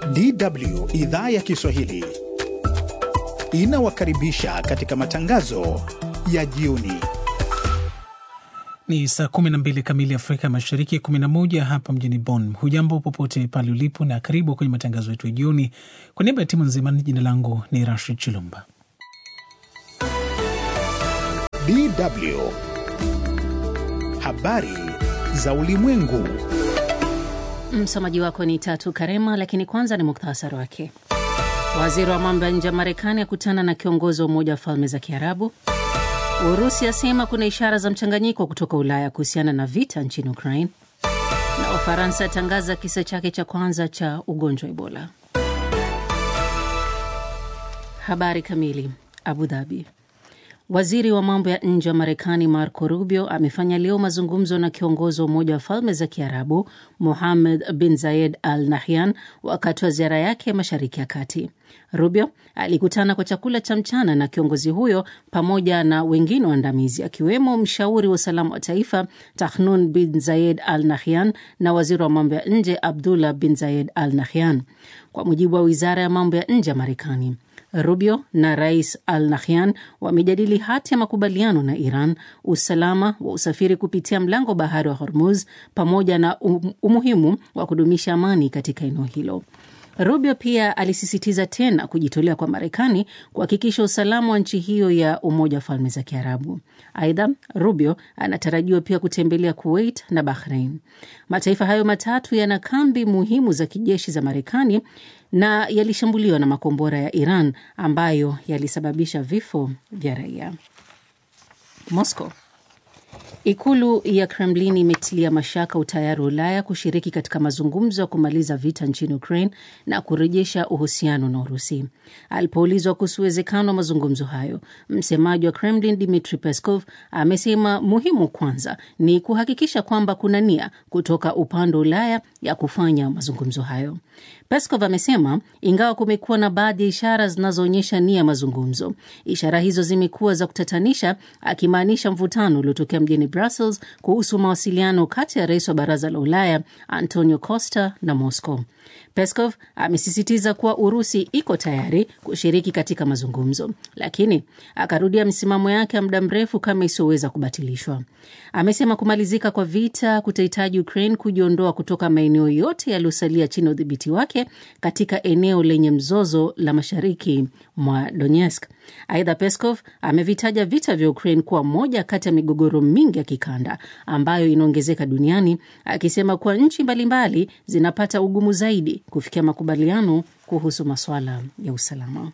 DW idhaa ya Kiswahili inawakaribisha katika matangazo ya jioni. Ni saa 12 kamili Afrika Mashariki, 11 hapa mjini Bonn. Hujambo popote pale ulipo na karibu kwenye matangazo yetu ya jioni. Kwa niaba ya timu nzima, jina langu ni Rashid Chilumba. DW habari za ulimwengu. Msomaji wako ni Tatu Karema, lakini kwanza ni muktasari wake. Waziri wa mambo ya nje wa Marekani akutana na kiongozi wa Umoja wa Falme za Kiarabu. Urusi asema kuna ishara za mchanganyiko kutoka Ulaya kuhusiana na vita nchini Ukraine, na Ufaransa atangaza kisa chake cha kwanza cha ugonjwa wa Ebola. Habari kamili. Abu Dhabi. Waziri wa mambo ya nje wa Marekani Marco Rubio amefanya leo mazungumzo na kiongozi wa Umoja wa Falme za Kiarabu Mohammed bin Zayed Al Nahyan wakati wa ziara yake ya Mashariki ya Kati. Rubio alikutana kwa chakula cha mchana na kiongozi huyo pamoja na wengine waandamizi akiwemo mshauri wa usalama wa taifa Tahnun bin Zayed Al Nahyan na waziri wa mambo ya nje Abdullah bin Zayed Al Nahyan, kwa mujibu wa wizara ya mambo ya nje ya Marekani. Rubio na Rais Al Nahyan wamejadili hati ya makubaliano na Iran, usalama wa usafiri kupitia mlango bahari wa Hormuz, pamoja na um, umuhimu wa kudumisha amani katika eneo hilo. Rubio pia alisisitiza tena kujitolea kwa Marekani kuhakikisha usalama wa nchi hiyo ya Umoja wa Falme za Kiarabu. Aidha, Rubio anatarajiwa pia kutembelea Kuwait na Bahrain. Mataifa hayo matatu yana kambi muhimu za kijeshi za Marekani na yalishambuliwa na makombora ya Iran ambayo yalisababisha vifo vya raia. Moscow. Ikulu ya Kremlin imetilia mashaka utayari wa Ulaya kushiriki katika mazungumzo ya kumaliza vita nchini Ukraine na kurejesha uhusiano na Urusi. Alipoulizwa kuhusu uwezekano wa mazungumzo hayo, msemaji wa Kremlin Dmitri Peskov amesema muhimu kwanza ni kuhakikisha kwamba kuna nia kutoka upande wa Ulaya ya kufanya mazungumzo hayo. Peskov amesema ingawa kumekuwa na baadhi ya ishara zinazoonyesha nia ya mazungumzo, ishara hizo zimekuwa za kutatanisha, akimaanisha mvutano uliotokea mjini Brussels kuhusu mawasiliano kati ya rais wa baraza la Ulaya Antonio Costa na Moscow. Peskov amesisitiza kuwa Urusi iko tayari kushiriki katika mazungumzo, lakini akarudia msimamo yake ya muda mrefu kama isiyoweza kubatilishwa. Amesema kumalizika kwa vita kutahitaji Ukraine kujiondoa kutoka maeneo yote yaliyosalia chini ya udhibiti wake katika eneo lenye mzozo la mashariki mwa Donetsk. Aidha, Peskov amevitaja vita vya Ukraine kuwa moja kati ya migogoro mingi ya kikanda ambayo inaongezeka duniani, akisema kuwa nchi mbalimbali zinapata ugumu zaidi kufikia makubaliano kuhusu masuala ya usalama.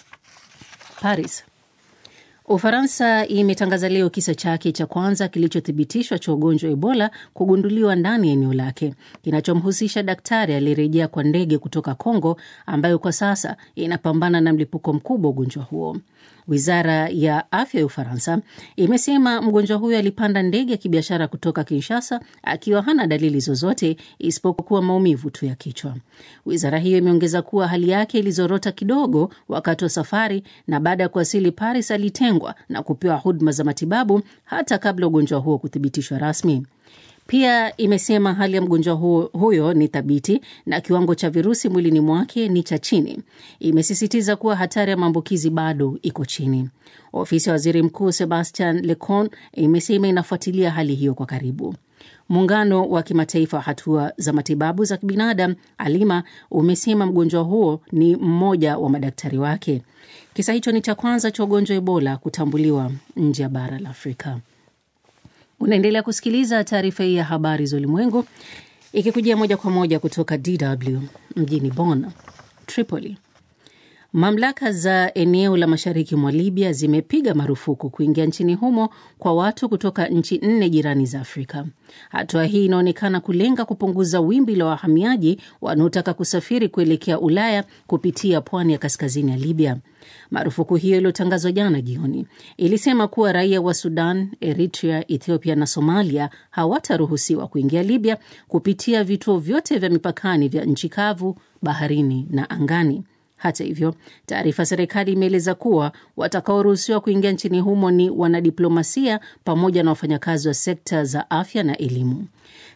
Paris. Ufaransa imetangaza leo kisa chake cha kwanza kilichothibitishwa cha ugonjwa wa Ebola kugunduliwa ndani ya eneo lake kinachomhusisha daktari aliyerejea kwa ndege kutoka Kongo ambayo kwa sasa inapambana na mlipuko mkubwa wa ugonjwa huo. Wizara ya afya ya Ufaransa imesema mgonjwa huyo alipanda ndege ya kibiashara kutoka Kinshasa akiwa hana dalili zozote isipokuwa maumivu tu ya kichwa. Wizara hiyo imeongeza kuwa hali yake ilizorota kidogo wakati wa safari, na baada ya kuwasili Paris alitengwa na kupewa huduma za matibabu hata kabla ugonjwa huo kuthibitishwa rasmi. Pia imesema hali ya mgonjwa huyo, huyo ni thabiti na kiwango cha virusi mwilini mwake ni cha chini. Imesisitiza kuwa hatari ya maambukizi bado iko chini. Ofisi ya waziri mkuu Sebastian Lecornu imesema inafuatilia hali hiyo kwa karibu. Muungano wa kimataifa wa hatua za matibabu za kibinadamu Alima umesema mgonjwa huo ni mmoja wa madaktari wake. Kisa hicho ni cha kwanza cha ugonjwa wa Ebola kutambuliwa nje ya bara la Afrika. Unaendelea kusikiliza taarifa hii ya habari za ulimwengu ikikujia moja kwa moja kutoka DW mjini Bonn. Tripoli. Mamlaka za eneo la mashariki mwa Libya zimepiga marufuku kuingia nchini humo kwa watu kutoka nchi nne jirani za Afrika. Hatua hii inaonekana kulenga kupunguza wimbi la wahamiaji wanaotaka kusafiri kuelekea Ulaya kupitia pwani ya kaskazini ya Libya. Marufuku hiyo iliyotangazwa jana jioni ilisema kuwa raia wa Sudan, Eritrea, Ethiopia na Somalia hawataruhusiwa kuingia Libya kupitia vituo vyote vya mipakani vya nchi kavu, baharini na angani. Hata hivyo, taarifa ya serikali imeeleza kuwa watakaoruhusiwa kuingia nchini humo ni wanadiplomasia pamoja na wafanyakazi wa sekta za afya na elimu.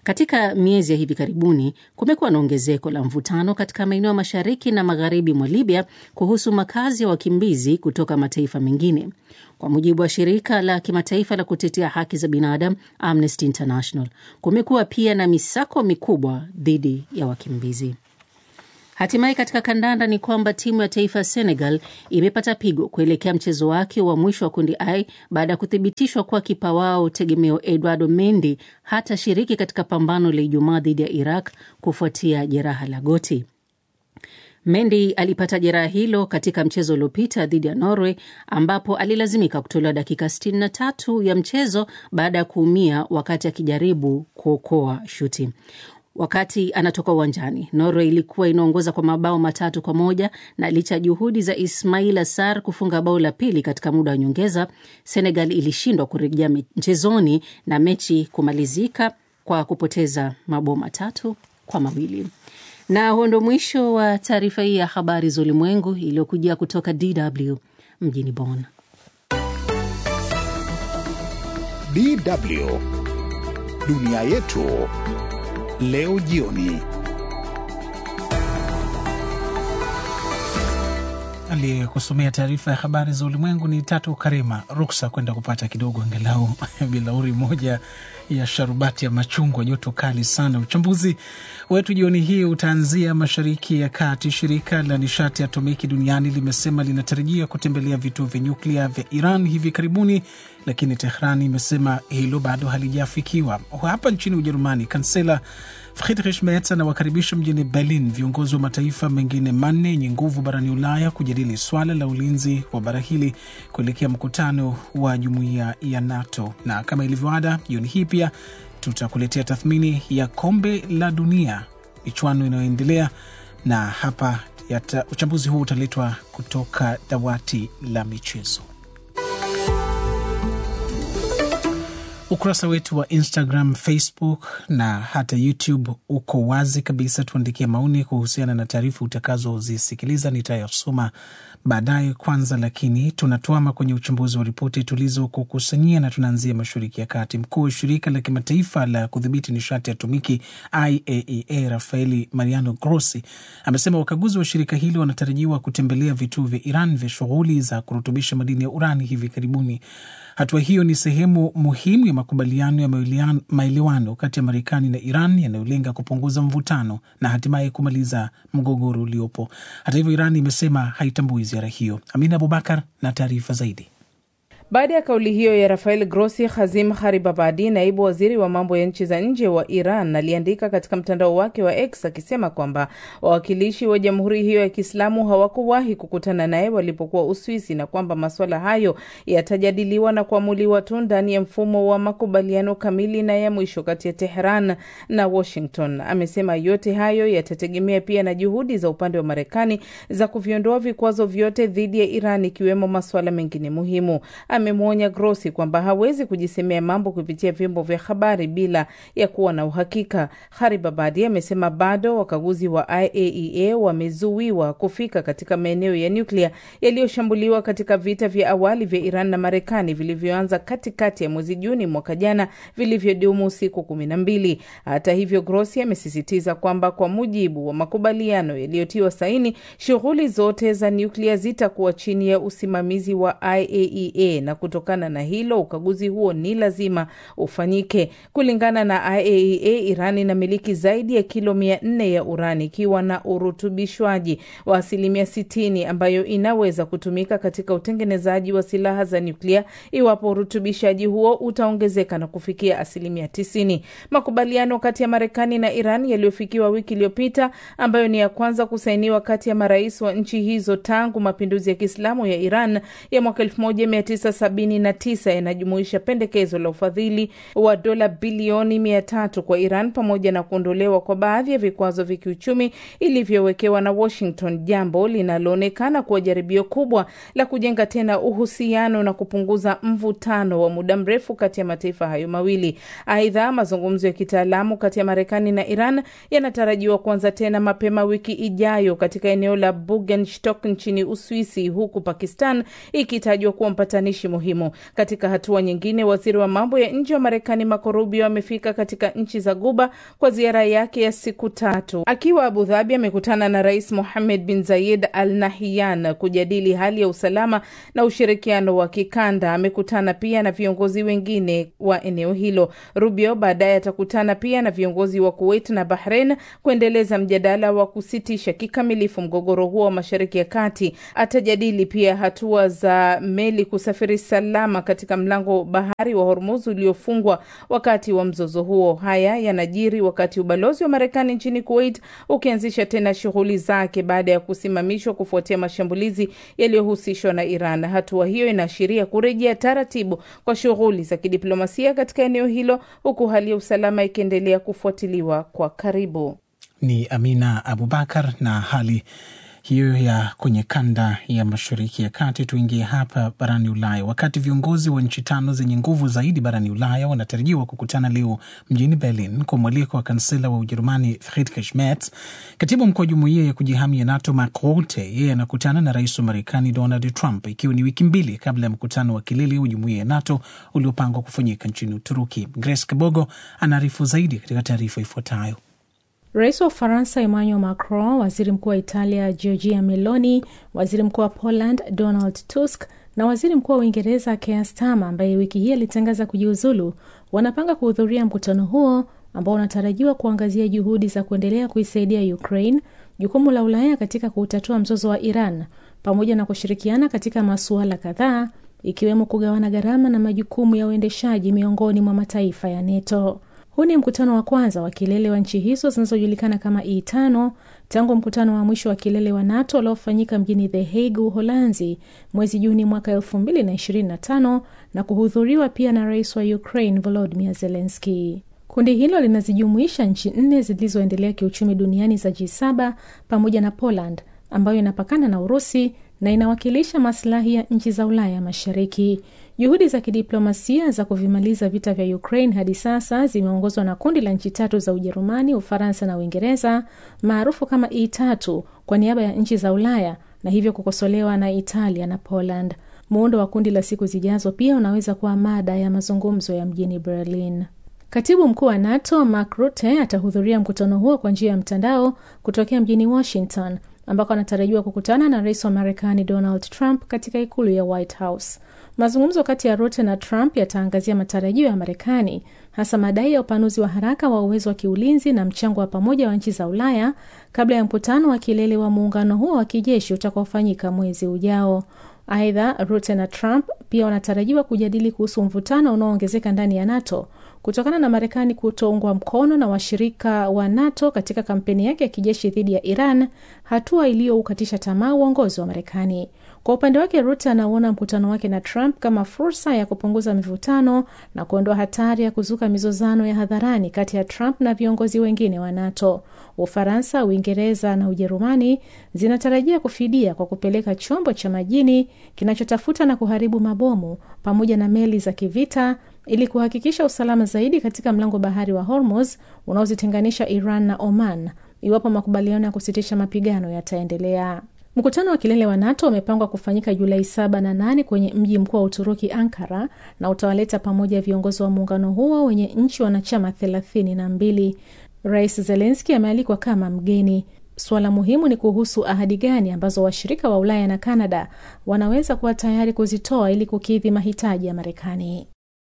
Katika miezi ya hivi karibuni kumekuwa na ongezeko la mvutano katika maeneo ya mashariki na magharibi mwa Libya kuhusu makazi ya wakimbizi kutoka mataifa mengine. Kwa mujibu wa shirika la kimataifa la kutetea haki za binadamu Amnesty International, kumekuwa pia na misako mikubwa dhidi ya wakimbizi. Hatimaye katika kandanda ni kwamba timu ya taifa ya Senegal imepata pigo kuelekea mchezo wake wa mwisho wa kundi I baada ya kuthibitishwa kuwa kipa wao tegemeo Eduardo Mendy hatashiriki katika pambano la Ijumaa dhidi ya Iraq kufuatia jeraha la goti. Mendy alipata jeraha hilo katika mchezo uliopita dhidi ya Norway ambapo alilazimika kutolewa dakika 63 ya mchezo baada ya kuumia wakati akijaribu kuokoa shuti. Wakati anatoka uwanjani, Norway ilikuwa inaongoza kwa mabao matatu kwa moja na licha ya juhudi za Ismail Sarr kufunga bao la pili katika muda wa nyongeza, Senegal ilishindwa kurejea mchezoni na mechi kumalizika kwa kupoteza mabao matatu kwa mawili. Na huo ndo mwisho wa taarifa hii ya habari za ulimwengu iliyokujia kutoka DW mjini Bonn. DW dunia yetu leo jioni. Aliyekusomea taarifa ya habari za ulimwengu ni Tatu Karima. Ruksa kwenda kupata kidogo angalau bilauri moja ya sharubati ya machungwa, joto kali sana. Uchambuzi wetu jioni hii utaanzia mashariki ya kati. Shirika la nishati ya atomiki duniani limesema linatarajia kutembelea vituo vya nyuklia vya Iran hivi karibuni, lakini Tehran imesema hilo bado halijafikiwa. Hapa nchini Ujerumani, kansela Friedrich Merz anawakaribisha mjini Berlin viongozi wa mataifa mengine manne yenye nguvu barani Ulaya kujadili swala la ulinzi wa bara hili kuelekea mkutano wa jumuiya ya NATO. Na kama ilivyoada, jioni hii pia tutakuletea tathmini ya kombe la dunia, michuano inayoendelea, na hapa yata, uchambuzi huu utaletwa kutoka dawati la michezo. Ukurasa wetu wa Instagram, Facebook na hata YouTube uko wazi kabisa. Tuandikia maoni kuhusiana na taarifa utakazozisikiliza, nitayasoma baadaye. Kwanza lakini tunatuama kwenye uchambuzi wa ripoti tulizokukusanyia na tunaanzia mashariki ya kati. Mkuu wa shirika la kimataifa la kudhibiti nishati ya atomiki IAEA Rafaeli Mariano Grossi amesema wakaguzi wa shirika hilo wanatarajiwa kutembelea vituo vya Iran vya shughuli za kurutubisha madini ya urani hivi karibuni. Hatua hiyo ni sehemu muhimu ya makubaliano ya maelewano kati ya Marekani na Iran yanayolenga kupunguza mvutano na hatimaye kumaliza mgogoro uliopo. Hata hivyo, Iran imesema haitambui ziara hiyo. Amina Abubakar na taarifa zaidi. Baada ya kauli hiyo ya Rafael Grossi, Hazim Haribabadi, naibu waziri wa mambo ya nchi za nje wa Iran, aliandika katika mtandao wake wa X akisema kwamba wawakilishi wa jamhuri hiyo ya Kiislamu hawakuwahi kukutana naye walipokuwa Uswisi na kwamba masuala hayo yatajadiliwa na kuamuliwa tu ndani ya mfumo wa makubaliano kamili na ya mwisho kati ya Tehran na Washington. Amesema yote hayo yatategemea pia na juhudi za upande wa Marekani za kuviondoa vikwazo vyote dhidi ya Iran, ikiwemo masuala mengine muhimu. Amemwonya Grossi kwamba hawezi kujisemea mambo kupitia vyombo vya habari bila ya kuwa na uhakika. Haribabadi amesema bado wakaguzi wa IAEA wamezuiwa kufika katika maeneo ya nyuklia yaliyoshambuliwa katika vita vya awali vya Iran na Marekani vilivyoanza katikati ya mwezi Juni mwaka jana, vilivyodumu siku kumi na mbili. Hata hivyo, Grossi amesisitiza kwamba kwa mujibu wa makubaliano yaliyotiwa saini, shughuli zote za nyuklia zitakuwa chini ya usimamizi wa IAEA na kutokana na hilo ukaguzi huo ni lazima ufanyike. Kulingana na IAEA, Iran inamiliki zaidi ya kilo mia nne ya urani ikiwa na urutubishwaji wa asilimia sitini ambayo inaweza kutumika katika utengenezaji wa silaha za nyuklia iwapo urutubishaji huo utaongezeka na kufikia asilimia tisini. Makubaliano kati ya Marekani na Iran yaliyofikiwa wiki iliyopita, ambayo ni ya kwanza kusainiwa kati ya marais wa nchi hizo tangu mapinduzi ya Kiislamu ya Iran ya mwaka elfu moja mia tisa sabini na tisa yanajumuisha pendekezo la ufadhili wa dola bilioni mia tatu kwa Iran pamoja na kuondolewa kwa baadhi ya vikwazo vya kiuchumi ilivyowekewa na Washington, jambo linaloonekana kuwa jaribio kubwa la kujenga tena uhusiano na kupunguza mvutano wa muda mrefu kati ya mataifa hayo mawili. Aidha, mazungumzo ya kitaalamu kati ya Marekani na Iran yanatarajiwa kuanza tena mapema wiki ijayo katika eneo la Bugenstock nchini Uswisi, huku Pakistan ikitajwa kuwa mpatanishi kijeshi muhimu. Katika hatua nyingine, waziri wa mambo ya nje wa Marekani Marco Rubio amefika katika nchi za Guba kwa ziara yake ya siku tatu. Akiwa Abu Dhabi, amekutana na Rais Mohammed bin Zayed Al Nahyan kujadili hali ya usalama na ushirikiano wa kikanda. Amekutana pia na viongozi wengine wa eneo hilo. Rubio baadaye atakutana pia na viongozi wa Kuwait na Bahrain kuendeleza mjadala wa kusitisha kikamilifu mgogoro huo wa Mashariki ya Kati. Atajadili pia hatua za meli kusafiri salama katika mlango bahari wa Hormuz uliofungwa wakati wa mzozo huo. Haya yanajiri wakati ubalozi wa Marekani nchini Kuwait ukianzisha tena shughuli zake baada ya kusimamishwa kufuatia mashambulizi yaliyohusishwa na Iran. Hatua hiyo inaashiria kurejea taratibu kwa shughuli za kidiplomasia katika eneo hilo, huku hali ya usalama ikiendelea kufuatiliwa kwa karibu. Ni Amina Abubakar na hali hiyo ya kwenye kanda ya mashariki ya kati. Tuingie hapa barani Ulaya. Wakati viongozi wa nchi tano zenye nguvu zaidi barani Ulaya wanatarajiwa kukutana leo mjini Berlin kwa mwaliko wa kansela wa Ujerumani Friedrich Merz, katibu mkuu wa jumuiya ya kujihamia NATO Mark Rutte yeye anakutana na rais wa Marekani Donald Trump, ikiwa ni wiki mbili kabla ya mkutano wa kilele wa jumuiya ya NATO uliopangwa kufanyika nchini Uturuki. Grace Kabogo anaarifu zaidi katika taarifa ifuatayo. Rais wa Ufaransa Emmanuel Macron, waziri mkuu wa Italia Giorgia Meloni, waziri mkuu wa Poland Donald Tusk na waziri mkuu wa Uingereza Keir Starmer ambaye wiki hii alitangaza kujiuzulu wanapanga kuhudhuria mkutano huo ambao unatarajiwa kuangazia juhudi za kuendelea kuisaidia Ukraine, jukumu la Ulaya katika kuutatua mzozo wa Iran, pamoja na kushirikiana katika masuala kadhaa ikiwemo kugawana gharama na majukumu ya uendeshaji miongoni mwa mataifa ya NATO. Huu ni mkutano wa kwanza wa kilele wa nchi hizo zinazojulikana kama E5 tangu mkutano wa mwisho wa kilele wa NATO uliofanyika mjini The Hague, Uholanzi, mwezi Juni mwaka elfu mbili na ishirini na tano na kuhudhuriwa pia na rais wa Ukraine Volodymyr Zelensky. Kundi hilo linazijumuisha nchi nne zilizoendelea kiuchumi duniani za G7 pamoja na Poland ambayo inapakana na Urusi na inawakilisha maslahi ya nchi za Ulaya Mashariki. Juhudi za kidiplomasia za kuvimaliza vita vya Ukraine hadi sasa zimeongozwa na kundi la nchi tatu za Ujerumani, Ufaransa na Uingereza maarufu kama E3 kwa niaba ya nchi za Ulaya na hivyo kukosolewa na Italia na Poland. Muundo wa kundi la siku zijazo pia unaweza kuwa mada ya mazungumzo ya mjini Berlin. Katibu mkuu wa NATO Mark Rutte atahudhuria mkutano huo kwa njia ya mtandao kutokea mjini Washington ambako anatarajiwa kukutana na rais wa Marekani Donald Trump katika ikulu ya White House. Mazungumzo kati ya Rutte na Trump yataangazia matarajio ya Marekani, hasa madai ya upanuzi wa haraka wa uwezo wa kiulinzi na mchango wa pamoja wa nchi za Ulaya kabla ya mkutano wa kilele wa muungano huo wa kijeshi utakaofanyika mwezi ujao. Aidha, Rutte na Trump pia wanatarajiwa kujadili kuhusu mvutano unaoongezeka ndani ya NATO kutokana na Marekani kutoungwa mkono na washirika wa NATO katika kampeni yake ya kijeshi dhidi ya Iran, hatua iliyoukatisha tamaa uongozi wa Marekani. Kwa upande wake, Rutte anauona mkutano wake na Trump kama fursa ya kupunguza mivutano na kuondoa hatari ya kuzuka mizozano ya hadharani kati ya Trump na viongozi wengine wa NATO. Ufaransa, Uingereza na Ujerumani zinatarajia kufidia kwa kupeleka chombo cha majini kinachotafuta na kuharibu mabomu pamoja na meli za kivita ili kuhakikisha usalama zaidi katika mlango bahari wa Hormuz unaozitenganisha Iran na Oman iwapo makubaliano ya kusitisha mapigano yataendelea. Mkutano wa kilele wa NATO umepangwa kufanyika Julai saba na nane kwenye mji mkuu wa Uturuki, Ankara, na utawaleta pamoja viongozi wa muungano huo wenye nchi wanachama thelathini na mbili. Rais Zelenski amealikwa kama mgeni. Suala muhimu ni kuhusu ahadi gani ambazo washirika wa Ulaya na Kanada wanaweza kuwa tayari kuzitoa ili kukidhi mahitaji ya Marekani.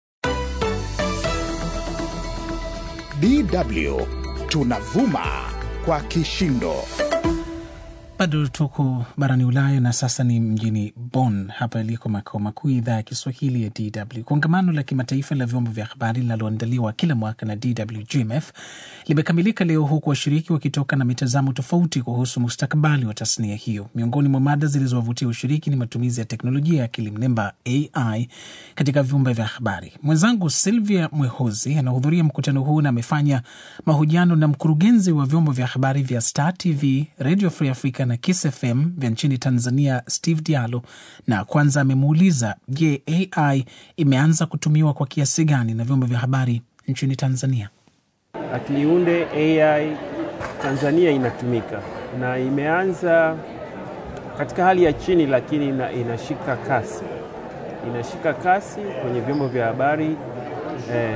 DW tunavuma kwa kishindo. Bado tuko barani Ulaya na sasa ni mjini Bonn, hapa iliko makao makuu ya idhaa ya Kiswahili ya DW. Kongamano la kimataifa la vyombo vya habari linaloandaliwa kila mwaka na DW GMF limekamilika leo, huku washiriki wakitoka na mitazamo tofauti kuhusu mustakabali wa tasnia hiyo. Miongoni mwa mada zilizowavutia ushiriki ni matumizi ya teknolojia ya akili mnemba AI katika vyombo vya habari. Mwenzangu Silvia Mwehozi anahudhuria mkutano huu na amefanya mahojiano na mkurugenzi wa vyombo vya habari vya Star TV, Radio Free Africa na Kiss FM vya nchini Tanzania, Steve Diallo, na kwanza amemuuliza je, AI imeanza kutumiwa kwa kiasi gani na vyombo vya habari nchini Tanzania? Akiliunde AI Tanzania inatumika na imeanza katika hali ya chini, lakini ina, inashika kasi. inashika kasi kwenye vyombo vya habari eh,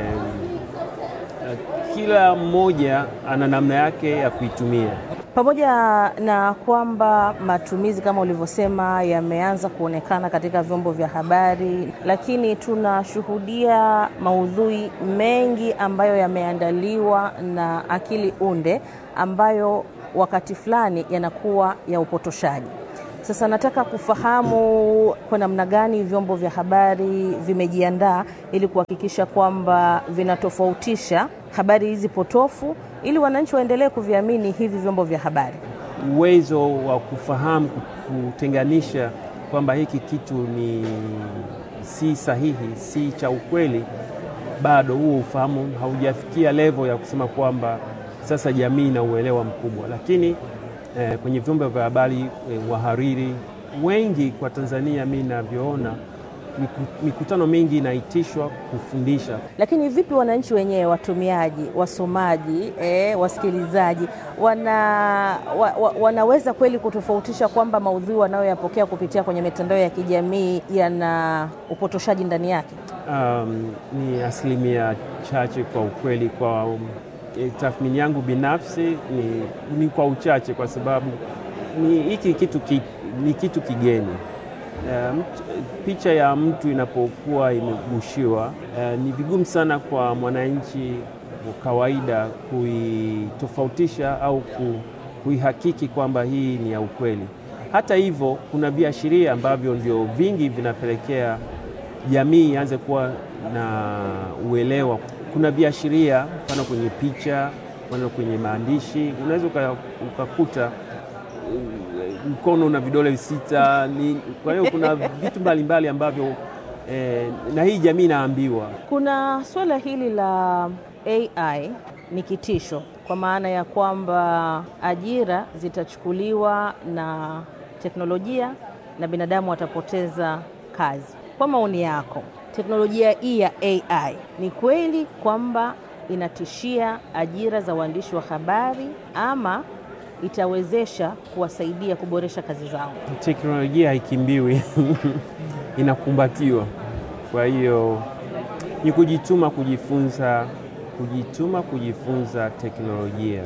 kila mmoja ana namna yake ya kuitumia. Pamoja na kwamba matumizi kama ulivyosema yameanza kuonekana katika vyombo vya habari, lakini tunashuhudia maudhui mengi ambayo yameandaliwa na akili unde ambayo wakati fulani yanakuwa ya upotoshaji. Sasa nataka kufahamu kwa namna gani vyombo vya habari vimejiandaa ili kuhakikisha kwamba vinatofautisha habari hizi potofu ili wananchi waendelee kuviamini hivi vyombo vya habari. Uwezo wa kufahamu kutenganisha kwamba hiki kitu ni si sahihi, si cha ukweli, bado huo ufahamu haujafikia level ya kusema kwamba sasa jamii ina uelewa mkubwa, lakini eh, kwenye vyombo vya habari eh, wahariri wengi kwa Tanzania, mi navyoona mikutano mingi inaitishwa kufundisha. Lakini vipi wananchi wenyewe, watumiaji, wasomaji, eh, wasikilizaji wana, wa, wa, wanaweza kweli kutofautisha kwamba maudhui wanayoyapokea kupitia kwenye mitandao ya kijamii yana upotoshaji ndani yake? Um, ni asilimia chache kwa ukweli. Kwa um, tathmini yangu binafsi ni, ni kwa uchache, kwa sababu ni hiki kitu, ki, ni kitu kigeni. Uh, picha ya mtu inapokuwa imegushiwa, uh, ni vigumu sana kwa mwananchi wa kawaida kuitofautisha au kuihakiki kwamba hii ni ya ukweli. Hata hivyo, kuna viashiria ambavyo ndio vingi vinapelekea jamii ianze kuwa na uelewa. Kuna viashiria, mfano kwenye picha, mfano kwenye maandishi, unaweza ukakuta mkono na vidole sita ni, kwa hiyo kuna vitu mbalimbali ambavyo eh, na hii jamii inaambiwa. Kuna suala hili la AI ni kitisho, kwa maana ya kwamba ajira zitachukuliwa na teknolojia na binadamu watapoteza kazi. Kwa maoni yako, teknolojia hii ya AI ni kweli kwamba inatishia ajira za waandishi wa habari ama itawezesha kuwasaidia kuboresha kazi zao? Teknolojia haikimbiwi inakumbatiwa. Kwa hiyo ni kujituma, kujifunza, kujituma, kujifunza teknolojia.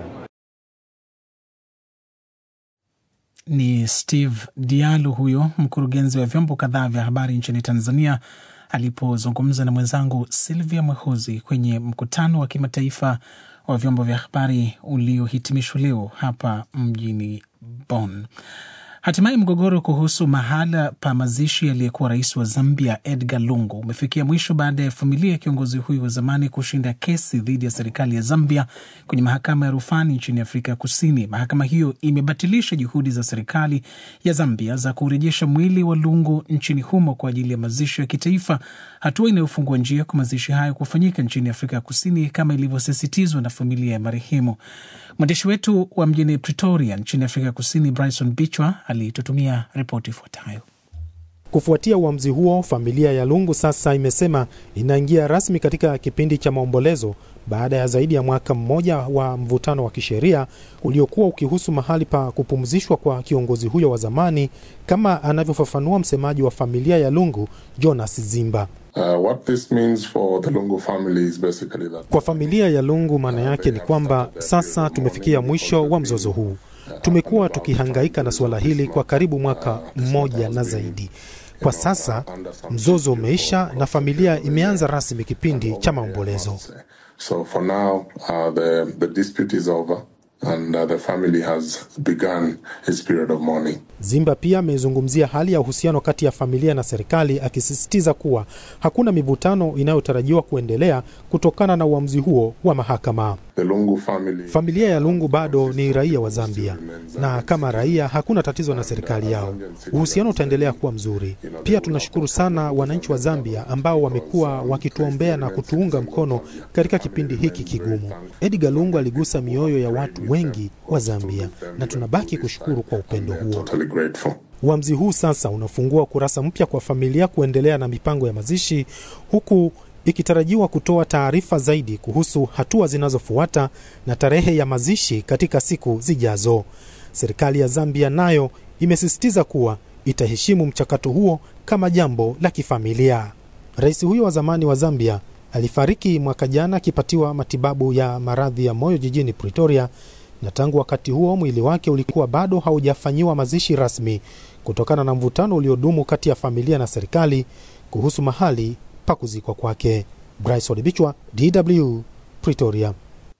Ni Steve Dialu huyo mkurugenzi wa vyombo kadhaa vya habari nchini Tanzania alipozungumza na mwenzangu Silvia Mwehozi kwenye mkutano wa kimataifa wa vyombo vya habari uliohitimishwa leo hapa mjini Bonn. Hatimaye mgogoro kuhusu mahala pa mazishi aliyekuwa rais wa Zambia Edgar Lungu umefikia mwisho baada ya familia ya kiongozi huyu wa zamani kushinda kesi dhidi ya serikali ya Zambia kwenye mahakama ya rufani nchini Afrika Kusini. Mahakama hiyo imebatilisha juhudi za serikali ya Zambia za kurejesha mwili wa Lungu nchini humo kwa ajili ya mazishi ya kitaifa, hatua inayofungua njia kwa mazishi hayo kufanyika nchini Afrika ya Kusini kama ilivyosisitizwa na familia ya marehemu. Mwandishi wetu wa mjini Pretoria nchini Afrika ya Kusini, Bryson Bichwa alitutumia ripoti ifuatayo. Kufuatia uamuzi huo, familia ya Lungu sasa imesema inaingia rasmi katika kipindi cha maombolezo baada ya zaidi ya mwaka mmoja wa mvutano wa kisheria uliokuwa ukihusu mahali pa kupumzishwa kwa kiongozi huyo wa zamani, kama anavyofafanua msemaji wa familia ya Lungu, Jonas Zimba. Uh, what this means for the Lungu family is basically that... Kwa familia ya Lungu maana yake ni kwamba sasa tumefikia mwisho wa mzozo huu. Tumekuwa tukihangaika na suala hili kwa karibu mwaka mmoja na zaidi. Kwa sasa mzozo umeisha na familia imeanza rasmi kipindi cha maombolezo. So for now, uh, the, the dispute is over and uh, the family has begun its period of mourning. Zimba pia amezungumzia hali ya uhusiano kati ya familia na serikali akisisitiza kuwa hakuna mivutano inayotarajiwa kuendelea kutokana na uamuzi huo wa mahakama. The Lungu family, Familia ya Lungu bado ni raia wa Zambia na kama raia hakuna tatizo na serikali yao. Uhusiano utaendelea kuwa mzuri. Pia tunashukuru sana wananchi wa Zambia ambao wamekuwa wakituombea na kutuunga mkono katika kipindi hiki kigumu. Edgar Lungu aligusa mioyo ya watu wengi wa Zambia na tunabaki kushukuru kwa upendo huo. totally grateful. Uamuzi huu sasa unafungua kurasa mpya kwa familia kuendelea na mipango ya mazishi huku ikitarajiwa kutoa taarifa zaidi kuhusu hatua zinazofuata na tarehe ya mazishi katika siku zijazo. Serikali ya Zambia nayo imesisitiza kuwa itaheshimu mchakato huo kama jambo la kifamilia. Rais huyo wa zamani wa Zambia alifariki mwaka jana akipatiwa matibabu ya maradhi ya moyo jijini Pretoria, na tangu wakati huo mwili wake ulikuwa bado haujafanyiwa mazishi rasmi kutokana na mvutano uliodumu kati ya familia na serikali kuhusu mahali pa kuzikwa kwake. Bryce Odibichwa, DW, Pretoria.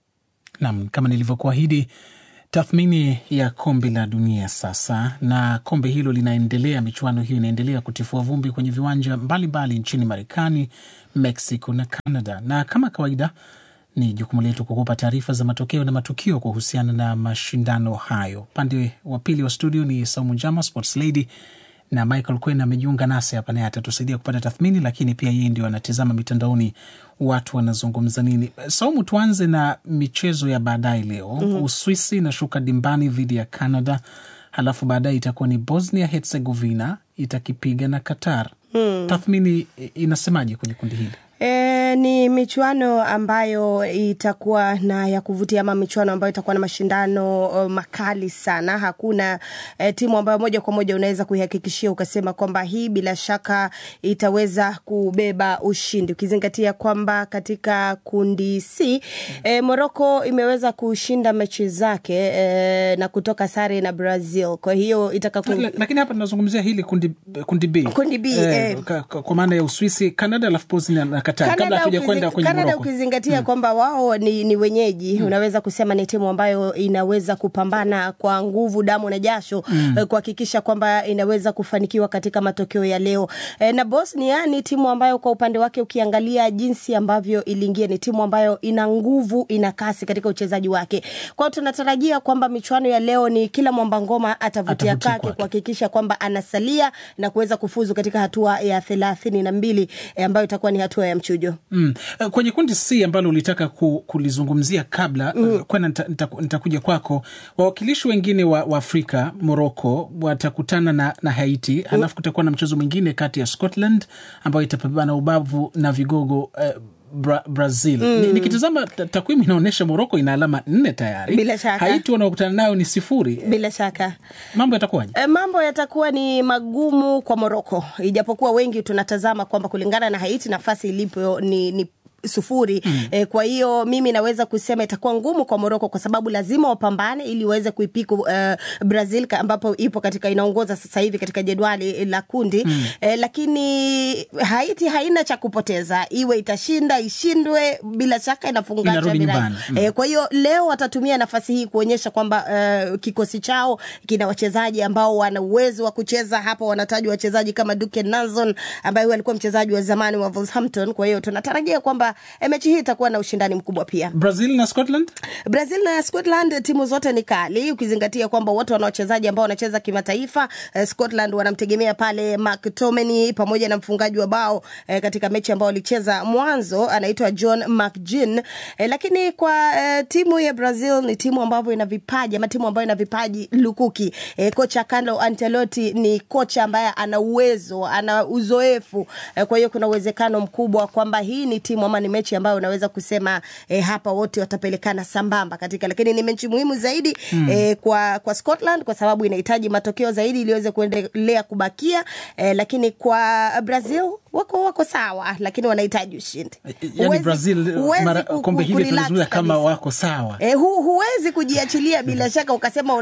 Nam, kama nilivyokuahidi, tathmini ya kombe la dunia sasa, na kombe hilo linaendelea, michuano hiyo inaendelea kutifua vumbi kwenye viwanja mbalimbali nchini Marekani, Mexico na Canada, na kama kawaida ni jukumu letu kukupa taarifa za matokeo na matukio kuhusiana na mashindano hayo. Upande wa pili wa studio ni Saumu Jama, sports lady na Michael Kwen amejiunga nasi hapa, naye atatusaidia kupata tathmini, lakini pia yeye ndio anatizama mitandaoni watu wanazungumza nini. Saumu, tuanze na michezo ya baadaye leo. mm-hmm. Uswisi inashuka dimbani dhidi ya Canada, halafu baadaye itakuwa ni Bosnia Herzegovina itakipiga na Qatar. mm. Tathmini inasemaje kwenye kundi hili? E, ni michuano ambayo itakuwa na ya kuvutia ama michuano ambayo itakuwa na mashindano uh, makali sana. Hakuna eh, timu ambayo moja kwa moja unaweza kuihakikishia ukasema kwamba hii bila shaka itaweza kubeba ushindi, ukizingatia kwamba katika kundi C eh, Morocco imeweza kushinda mechi zake eh, na kutoka sare na Brazil. Kwa hiyo itaka ku... lakini hapa tunazungumzia hili kundi, kundi B, kundi B eh, eh, kwa maana ya Uswisi, Canada alafu Bosnia na Qatar kabla hatuja kwenda kwenye Canada Morocco. ukizingatia mm. kwamba wao ni, ni wenyeji mm. unaweza kusema ni timu ambayo inaweza kupambana kwa nguvu, damu na jasho mm. kuhakikisha kwamba inaweza kufanikiwa katika matokeo ya leo e, na Bosnia ni timu ambayo kwa upande wake ukiangalia jinsi ambavyo iliingia, ni timu ambayo ina nguvu, ina kasi katika uchezaji wake. Kwa hiyo tunatarajia kwamba michuano ya leo ni kila mwamba ngoma atavutia kake kuhakikisha kwamba anasalia na kuweza kufuzu katika hatua ya thelathini na mbili e, ambayo itakuwa ni hatua ya mchujo. Mm. Kwenye kundi C ambalo ulitaka ku, kulizungumzia kabla mm. kwena nitakuja nita, nita kwako, wawakilishi wengine wa, wa Afrika Morocco watakutana na, na Haiti mm. halafu kutakuwa na mchezo mwingine kati ya Scotland ambayo itapambana ubavu na vigogo eh, Bra Brazil. Mm. Nikitazama takwimu inaonyesha Moroko ina alama nne tayari. Bila shaka. Haiti wanaokutana nayo ni sifuri. Bila shaka. Mambo yatakuwaje? E, mambo yatakuwa ni magumu kwa Moroko, ijapokuwa wengi tunatazama kwamba kulingana na Haiti nafasi ilipo ni, ni sufuri mm. E, kwa hiyo mimi naweza kusema itakuwa ngumu kwa Moroko kwa sababu lazima wapambane ili waweze kuipiku uh, Brazil ambapo ipo katika inaongoza sasa hivi katika jedwali la kundi mm. E, lakini Haiti haina cha kupoteza, iwe itashinda ishindwe, bila shaka inafunga mm. E, kwa hiyo leo watatumia nafasi hii kuonyesha kwamba uh, kikosi chao kina wachezaji ambao wana uwezo wa kucheza. Hapa wanatajwa wachezaji kama Duke Nanson ambaye huyu alikuwa mchezaji wa zamani wa Wolverhampton. Kwa hiyo tunatarajia kwamba mechi hii itakuwa na ushindani mkubwa pia. Brazil na Scotland, Brazil na Scotland, timu zote ni kali, ukizingatia kwamba wote wana wachezaji ambao wanacheza kimataifa. Eh, Scotland wanamtegemea pale McTominay pamoja na mfungaji wa bao eh, katika mechi ambao walicheza mwanzo anaitwa John McGinn. Eh, lakini kwa eh, timu ya Brazil ni timu ambayo ina vipaji ama timu ambayo ina vipaji lukuki. Eh, kocha Carlo Ancelotti ni kocha ambaye ana uwezo, ana uzoefu. Eh, kwa hiyo kuna uwezekano mkubwa kwamba hii ni timu ama ni mechi ambayo unaweza kusema eh, hapa wote watapelekana sambamba katika, lakini ni mechi muhimu zaidi mm. eh, kwa kwa Scotland kwa sababu inahitaji matokeo zaidi ili iweze kuendelea kubakia eh, lakini kwa Brazil wako wako sawa, lakini wanahitaji ushindi. Yani Brazil mara kombe hili tunazungumza kama wako sawa eh, hu, huwezi kujiachilia bila shaka ukasema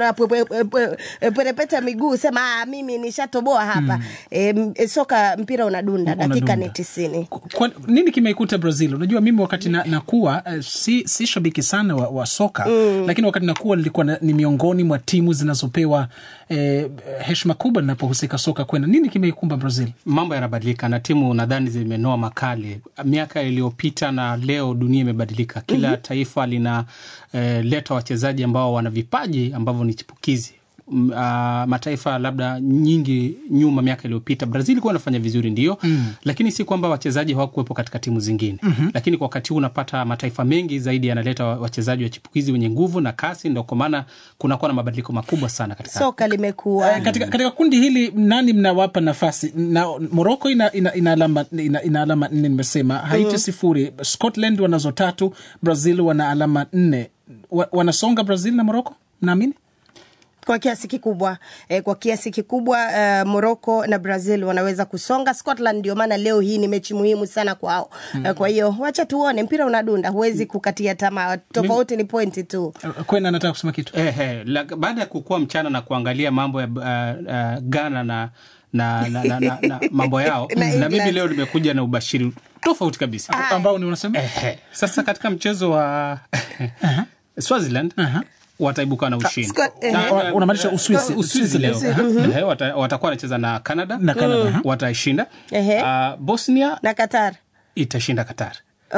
unaperepeta miguu sema ah, mimi nishatoboa hapa mm. eh, soka mpira unadunda, dakika ni tisini. Kwa nini kimeikuta Brazil? Unajua, mimi wakati na, nakuwa uh, si, si shabiki sana wa, wa soka mm. lakini wakati nakuwa nilikuwa na, ni miongoni mwa timu zinazopewa eh, heshima kubwa linapohusika soka kwenda. Nini kimeikumba Brazil? Mambo yanabadilika na timu nadhani zimenoa makali. Miaka iliyopita na leo dunia imebadilika, kila mm -hmm. taifa lina eh, leta wachezaji ambao wana vipaji ambavyo ni chipukizi uh, mataifa labda nyingi nyuma miaka iliyopita Brazil ilikuwa inafanya vizuri ndio, mm. lakini si kwamba wachezaji hawakuwepo katika timu zingine mm -hmm. Lakini kwa wakati huu unapata mataifa mengi zaidi yanaleta wachezaji wa chipukizi wenye nguvu na kasi, ndo kwa maana kunakuwa na mabadiliko makubwa sana katika soka limekuwa eh, katika, katika kundi hili nani mnawapa nafasi na Morocco ina, ina, ina alama ina, ina alama nne nimesema, Haiti mm -hmm. sifuri, Scotland wanazo tatu, Brazil wana alama nne, wanasonga Brazil na Morocco naamini kwa kiasi kikubwa eh, kwa kiasi kikubwa uh, Morocco na Brazil wanaweza kusonga. Scotland ndio maana leo hii ni mechi muhimu sana kwao. Mm. Uh, kwa hiyo wacha tuone, mpira unadunda, huwezi kukatia tamaa, tofauti ni pointi tu. Kwena anataka kusema kitu Ehe, la- baada ya kukua mchana na kuangalia mambo ya uh, uh, Ghana na na, na, na, na, na mambo yao Na na, mimi England. leo nimekuja na ubashiri tofauti kabisa ambao ni unasema Ehe, sasa katika mchezo wa Swaziland wataibuka na ushindi Scott- ehe. Na- Una- unamaanisha Uswisi. Uswisi leo Uswisi, Ehe, wata- watakuwa wanacheza na Canada Na Canada, aha. wataishinda Ehe. Ah, Bosnia na Qatar itashinda Qatar